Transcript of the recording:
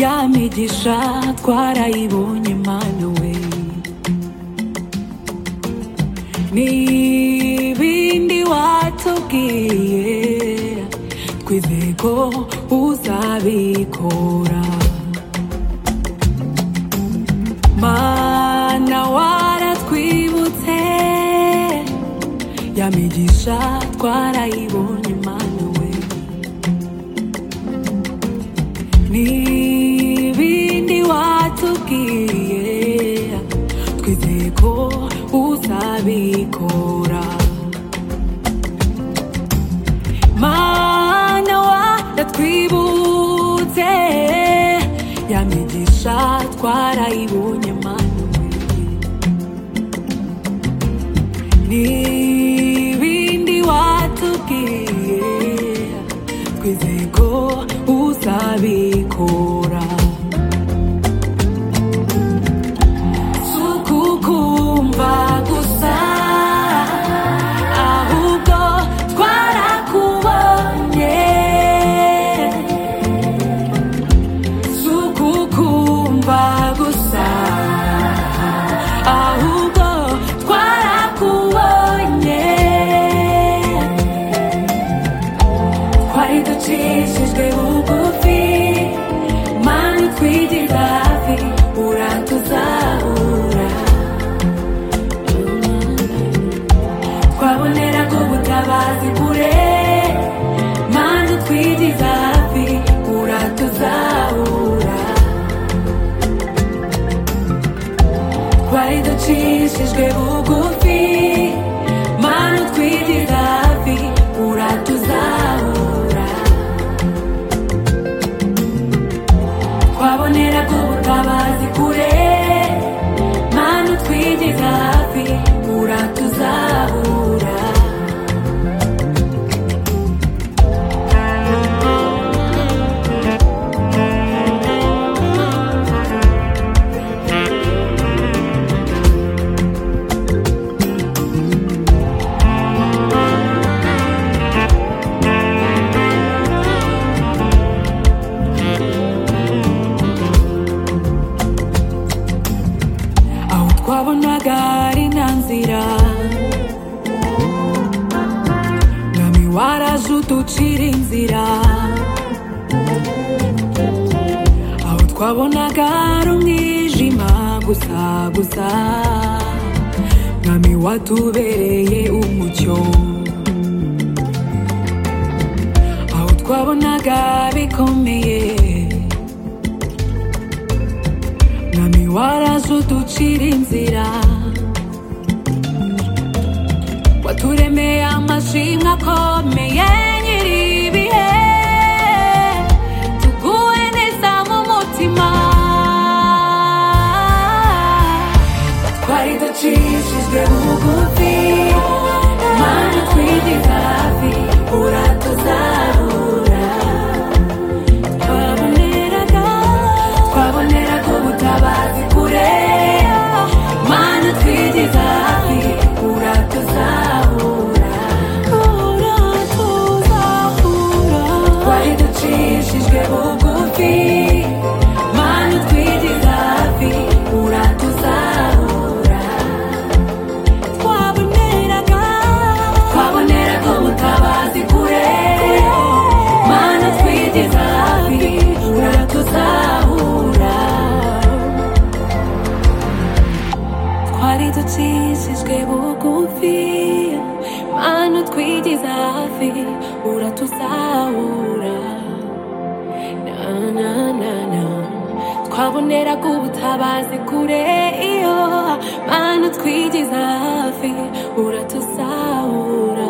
imigisha twarayibonye mana we n'ibindi watubwiye twizeye ko uzabikora mana waratwibutse ya migisha twarayibonye mana we n'ibindi watubwiye twizeye ko uzabikora mana waratwibutse ya migisha twarayibonye mana n'ibindi watubwiye twizeye ko uzabikora sukukumva gusa ahubwo twarakubonye sukukumva gusa ahubwo twarakubonye twari ducishijwe bugufi mani twigira hafi uratuzahura twabonera ko ubutabazi kure mani twigira hafi uratuzahura twari ducishijwe bugufi mani twigira hafi uratuzahura twabonera ko ubutabazi kure mana utwigeza hafi uratuzahura aho twabonaga ari nta nzira mwami waraje uducira inzira aho twabonaga ari umwijima gusa gusa mwami watubereye umucyo aho twabonaga bikomeye mwami waraje uducira inzira waturemeye amashimwe akomeye nyiribihe tuguwe neza mu mutima twari ducishijwe bugufi mana twigira hafi uratuzarura twaboneraga twabonera ko ubutabazi kure mana twigeza hafi uratuzahura uratuzahura twari ducishijwe bugufi mana twigeza hafi uratuzahura twaboneraga twabonera ko ubutabazi kure mana twigeza hafi uratuzahura twari ducishijwe bugufi mana twigeza hafi uratuzahura na na na na twabonera ko ubutabazi kure iyo mana utwigiza hafi uratuzahura